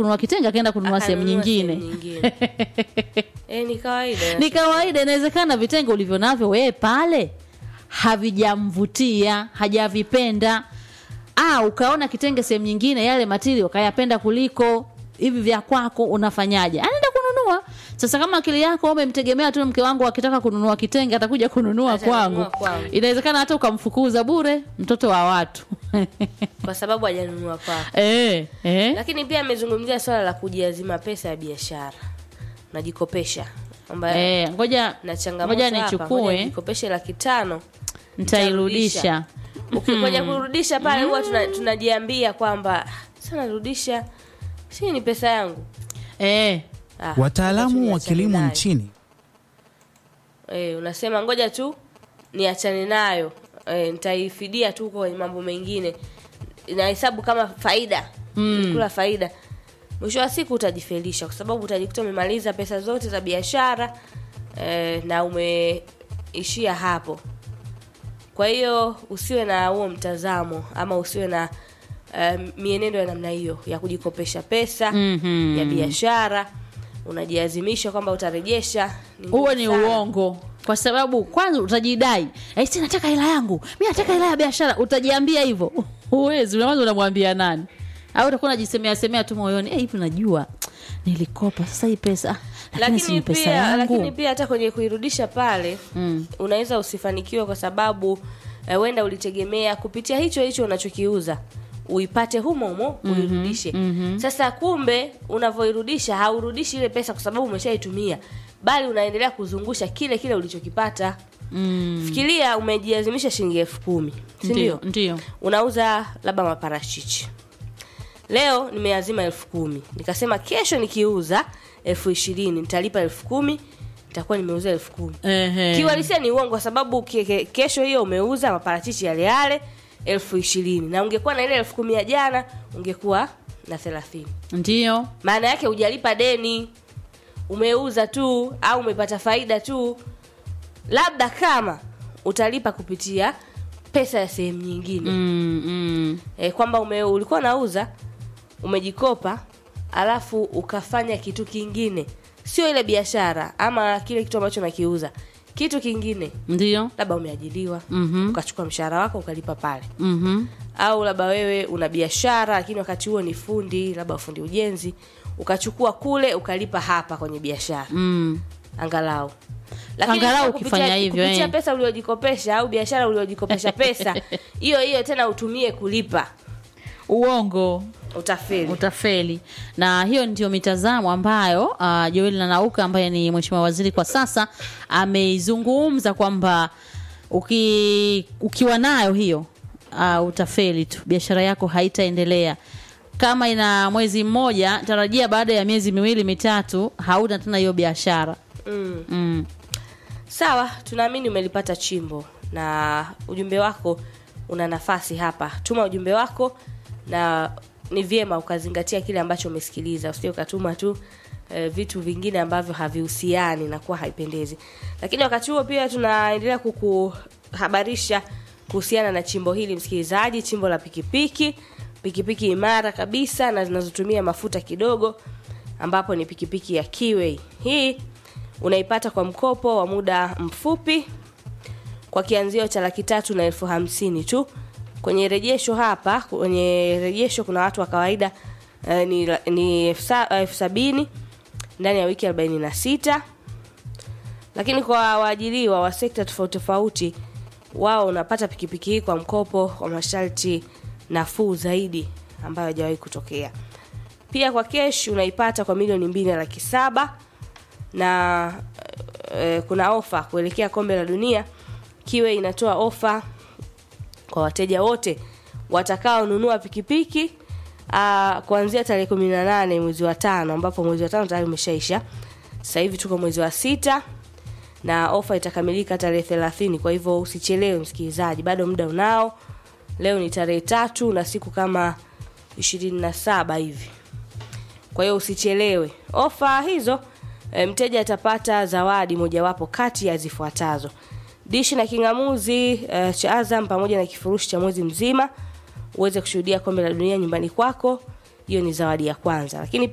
kununua kitenge akaenda kununua sehemu Akanunua nyingine sehemu nyingine. Eh, ni kawaida ni kawaida inawezekana vitenge ulivyo navyo wewe pale havijamvutia hajavipenda ah, ukaona kitenge sehemu nyingine yale matili ukayapenda kuliko hivi vya kwako unafanyaje anaenda kununua sasa kama akili yako umemtegemea tu mke wangu akitaka kununua kitenge atakuja kununua Atanunua kwangu kwangu. inawezekana hata ukamfukuza bure mtoto wa watu kwa sababu hajanunua kwako eh, eh. lakini pia amezungumzia swala la kujiazima pesa ya biashara najikopesha ambayo Eh, ngoja na changamoto ngoja hapa, ngoja nichukue nijikopeshe laki tano nitairudisha ukikuja kurudisha pale huwa tuna- tunajiambia kwamba sana rudisha si ni pesa yangu eh. Ah, ngoja tu Wataalamu wa niachane kilimo nayo. nchini eh, unasema ngoja tu niachane nayo eh, nitaifidia tu kwenye mambo mengine nahesabu kama faida mm. kula faida mwisho wa siku utajifelisha kwa sababu utajikuta umemaliza pesa zote za biashara eh, na umeishia hapo kwa hiyo usiwe na huo mtazamo ama usiwe na uh, mienendo ya namna hiyo ya kujikopesha pesa Mhm. ya biashara unajiazimisha kwamba utarejesha ni ngumu huo ni sana. uongo kwa sababu kwanza utajidai "Eh, si nataka hela yangu mi nataka hela ya biashara utajiambia hivyo huwezi unaweza unamwambia nani au utakuwa unajisemea semea tu moyoni "Eh, hivi najua nilikopa sasa hii pesa ah, lakini si lakini ni pesa pia lakini yangu pia hata kwenye kuirudisha pale Mm. unaweza usifanikiwe kwa sababu eh, wenda ulitegemea kupitia hicho hicho unachokiuza uipate humo humo uirudishe sasa kumbe unavyoirudisha haurudishi ile pesa kwa sababu umeshaitumia bali unaendelea kuzungusha kile kile ulichokipata Mm. fikiria umejiazimisha shilingi elfu kumi ndio sindio ndio unauza labda maparachichi leo nimeazima elfu kumi nikasema kesho nikiuza elfu ishirini nitalipa elfu kumi nitakuwa nimeuza elfu kumi Ehe. kiuhalisia ni uongo kwa sababu ke, ke, kesho hiyo umeuza maparachichi yale yale elfu ishirini na ungekuwa na ile elfu kumi ya jana ungekuwa na thelathini ndio maana yake hujalipa deni umeuza tu au umepata faida tu labda kama utalipa kupitia pesa ya sehemu nyingine mm, mm. e, kwamba ume, ulikuwa unauza umejikopa alafu ukafanya kitu kingine sio ile biashara ama kile kitu ambacho nakiuza kitu kingine ndio labda umeajiliwa Mhm. ukachukua mshahara wako ukalipa pale Mhm. au labda wewe una biashara lakini wakati huo ni fundi labda fundi ujenzi ukachukua kule ukalipa hapa kwenye biashara Mm. angalau Angalau kupitia- ukifanya hivyo, kupitia eh. pesa uliojikopesha au biashara uliojikopesha pesa hiyo hiyo tena utumie kulipa uongo utafeli utafeli na hiyo ndio mitazamo ambayo uh, joel nanauka ambaye ni mheshimiwa waziri kwa sasa ameizungumza kwamba uki, ukiwa nayo hiyo uh, utafeli tu biashara yako haitaendelea kama ina mwezi mmoja tarajia baada ya miezi miwili mitatu hauna tena hiyo biashara mm. mm. sawa tunaamini umelipata chimbo na ujumbe wako una nafasi hapa tuma ujumbe wako na ni vyema ukazingatia kile ambacho umesikiliza usije ukatuma tu eh, vitu vingine ambavyo havihusiani na kuwa haipendezi lakini wakati huo pia tunaendelea kukuhabarisha kuhusiana na chimbo hili msikilizaji chimbo la pikipiki pikipiki imara kabisa na zinazotumia mafuta kidogo ambapo ni pikipiki ya Kiway. Hii unaipata kwa mkopo wa muda mfupi kwa kianzio cha laki tatu na elfu hamsini tu. Kwenye rejesho hapa, kwenye rejesho kuna watu wa kawaida eh, ni, ni elfu sa- elfu sabini ndani ya wiki 46 lakini kwa waajiriwa wa sekta tofauti tofauti wao unapata pikipiki hii kwa mkopo kwa masharti nafuu zaidi ambayo hajawahi kutokea pia kwa kesh unaipata kwa milioni mbili na laki saba na e, kuna ofa kuelekea kombe la dunia kiwe inatoa ofa kwa wateja wote watakaonunua pikipiki uh, kuanzia tarehe kumi na nane mwezi wa tano ambapo mwezi wa tano tayari umeshaisha sasa hivi tuko mwezi wa sita na ofa itakamilika tarehe thelathini kwa hivyo usichelewe msikilizaji bado muda unao leo ni tarehe tatu na siku kama ishirini na saba hivi kwa hiyo usichelewe ofa hizo e, mteja atapata zawadi mojawapo kati ya zifuatazo dishi na kingamuzi e, cha azam pamoja na kifurushi cha mwezi mzima uweze kushuhudia kombe la dunia nyumbani kwako hiyo ni zawadi ya kwanza lakini